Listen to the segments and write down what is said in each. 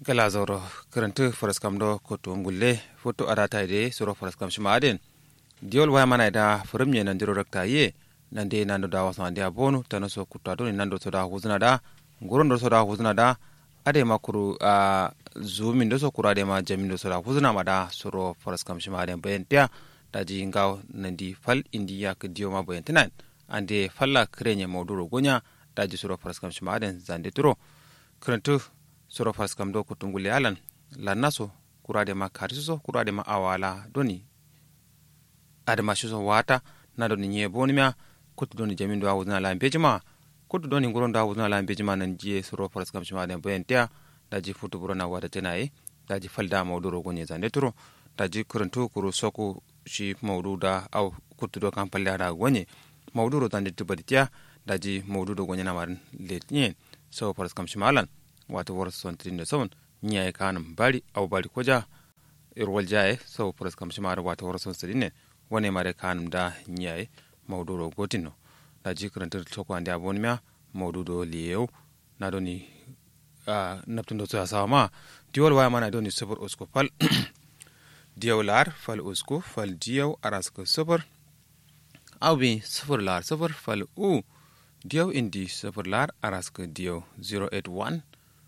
gala zoro karantu faraskam do koto ngulle foto arata ide suro faraskam shima aden diol waya mana da furum ye nandiro rakta ye nande nando da wasu ande abonu tano so kutta do nando so da huzuna da nguron do so da huzuna da ade makuru a zumin do so kura de ma jamin do so da huzuna ma da suro faraskam shima aden bayan tiya daji ngaw nandi fal indiya ka diyo ma bayan tinan ande falla krenye mauduro gonya daji suro faraskam shima aden zande turo karantu soro fas kam do kutungule alan lannaso kurade ma kariso kurade ma awala doni adama shiso wata na doni nye boni mia kutu doni jamin do awuzna la mbejima kutu doni nguron do awuzna la mbejima nan jiye soro fas kam shima den bayantia daji futu burona wata tenaye daji falda mawduro gonye zande turo daji kurantu kuru soku shi mawduda aw kutu do kam palle ada gonye mawduro zande tubaditia daji mawdudo gonye namarin letnyen so fas kam shima alan wato war son trin da son nya ya kanum bari au bari koja irwal jaye so pras kam shi mara wato war son trin ne wane mare kanum da nya ya mauduro gotino da ji karanta to ko ande abon mya maududo liyew na doni a naptun do sa sama diwol waya mana doni sufur usko fal diyaw lar fal usko fal diyaw arasko sufur au bi sufur lar sufur fal u diyaw indi sufur lar arasko diyaw 081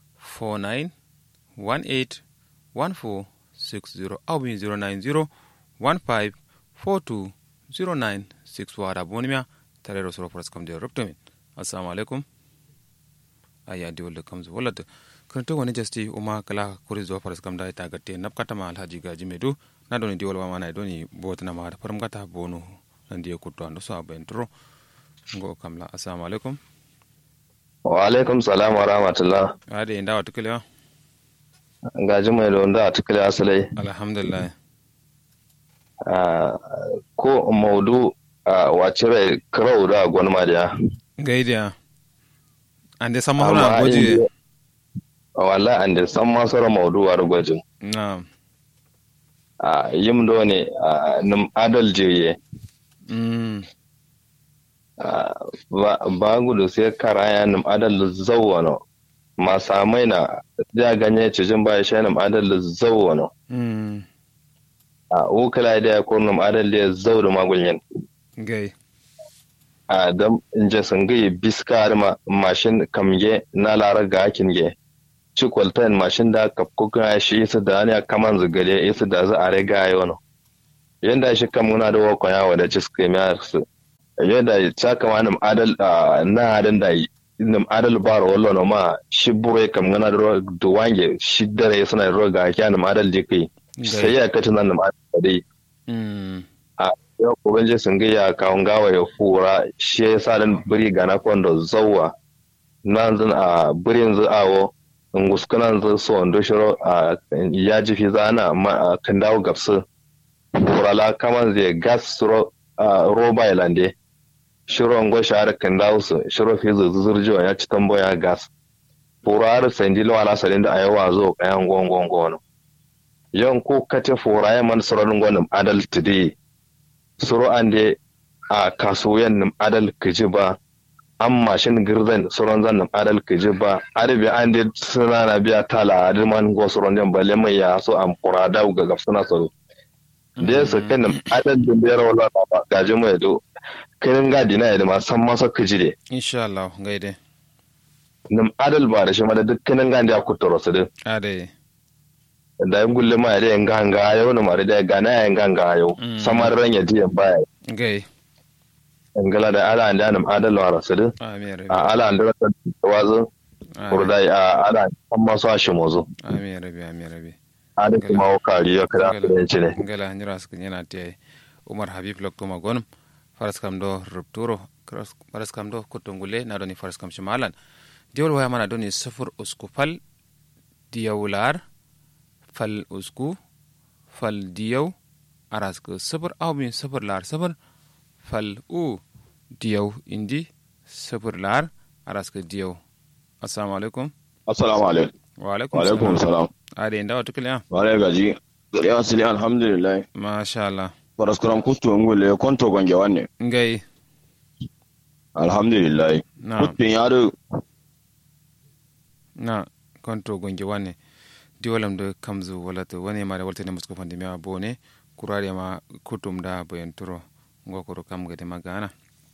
49181460 au bin 09015420961 wada bonimia tare da soro kam da rubtumin assalamu alaikum aya di wala kam zo wala kanto wani jasti uma kala kuri zo faras kam da ita gatte napkata ma alhaji gaji medu na doni di wala mana doni botna ma da faram gata bonu nan di kutto ando so abentro ngo kamla assalamu alaikum wa alaikum salam wa rahmatullah ade inda wa tukule gaji mai da wanda a tukule asalai alhamdulillah ko maudu a wace rai karau da gwanma da gaidiya ande sama hona goji wala ande sama sora maudu war gwajin na a yim do ne num adal jiye mm ba gudu sai karaya num adal zawwano ma samai na ja ganye cijin ba shi num adal zawwano mm a ukala da ya ko num adal da zawdu magulyin gai a dam inje sangai biska ma mashin kamge na lara ga akin ge ci kwaltan mashin da kapkuka shi isa da ne kaman zugale isa da za a riga yono yanda shi kan muna da wakon yawa da ciske miya su yadda ta kama nam adal na adal da nam adal bar wallo no ma shi bure kam ngana da da wange shi dare suna ro ga kya nam adal je kai sai ya kace nan nam adal dai mm a yau ko banje sun ga ya kawun gawa ya fura shi ya sa dan buri ga na kondo zawwa nan zan a burin zu awo nguskunan zu so ndo shiro a ya ji fi zana ma kan dawo gabsu furala kaman zai gas ro roba ilande shiro ngo shahar kan dawo su shiro fi zuzurjo ya ci tamboya gas furar sanji lo ala salin da ayawa zo kayan gongon no yan ko kace furaye man suran gonin adal today suro ande a kasuwan nim adal kiji ba an mashin girzan suran zan nim adal kiji ba arabi an de suna na biya tala adilman go suran jan balle mai ya so an furada ga gafsuna soro da ya saka nim adal da biyar wala ba gaji mai do kinin gadi na da ma san masa kiji de insha Allah gaide nim adal ba da shi ma da dukkanin gadi ya kuturo su din ade da yin gulle ma da yin ganga yau na mara da gana yin ganga yau samar ran ya diya baya gai ngala da ala anda nam adal wa rasul amin a ala anda rasul wazo kurda a ala amma so shi mozo amin rabi amin rabi ada kuma o kari ya kada da yace ne ngala nyira sku nyana te umar habib lok kuma gonum faras kam do rupturo faras kam do kutungule na doni faras kam shimalan diwol waya mana doni sufur uskufal diyawlar fal usku fal diyaw arask sufur aw min sufur lar sufur fal u diyaw indi sufur lar arask diyaw assalamu alaikum assalamu alaikum wa alaikum wa alaikum salam ade inda wata kiliya wale gaji gari asili alhamdulillah masha Allah paraskuram kutu ngule konto gonge wanne ngai alhamdulillah na kutun yaro na konto gonge wanne diwalam da kamzu walata wani ma da walta ne musko fandi mewa bone kurare ma kutum da bayan turo ngokoro kam gade magana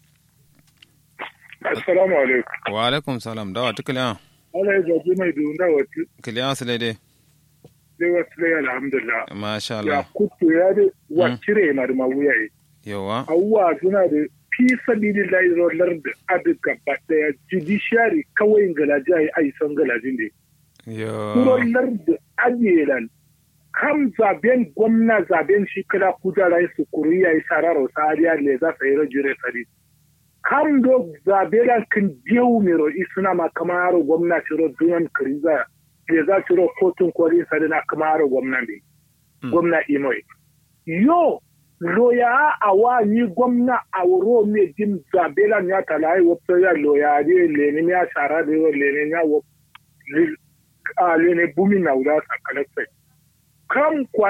assalamu alaikum wa alaikum salam dawa tukliya ala ya zaɓi mai dunda wata kliya sile de dai wasu dai alhamdulillah masha ya Allah kutu ya da wa cire na da mawuya yi yawa awuwa suna da fi sabili lairolar da adu gaba daya judiciary kawai galaji a yi aisan galajin ne yo kurolar da ajiyelan kam zaben gwamna zaben shi kada kudara su kuri ya yi sararo sariya le za su yi rajure sari kam do zaben kan jewu mero isuna ma kamar gwamna ciro dunan kariza le za ciro kotun kwari sari na kamar gwamna ne Mm. gwamna imoy yo loya a wa ni gwamna a wuro me dim zabela ya talai wopto ya loya de leni ya shara de leni ya wop a leni bumi na wura sakalai kam kwa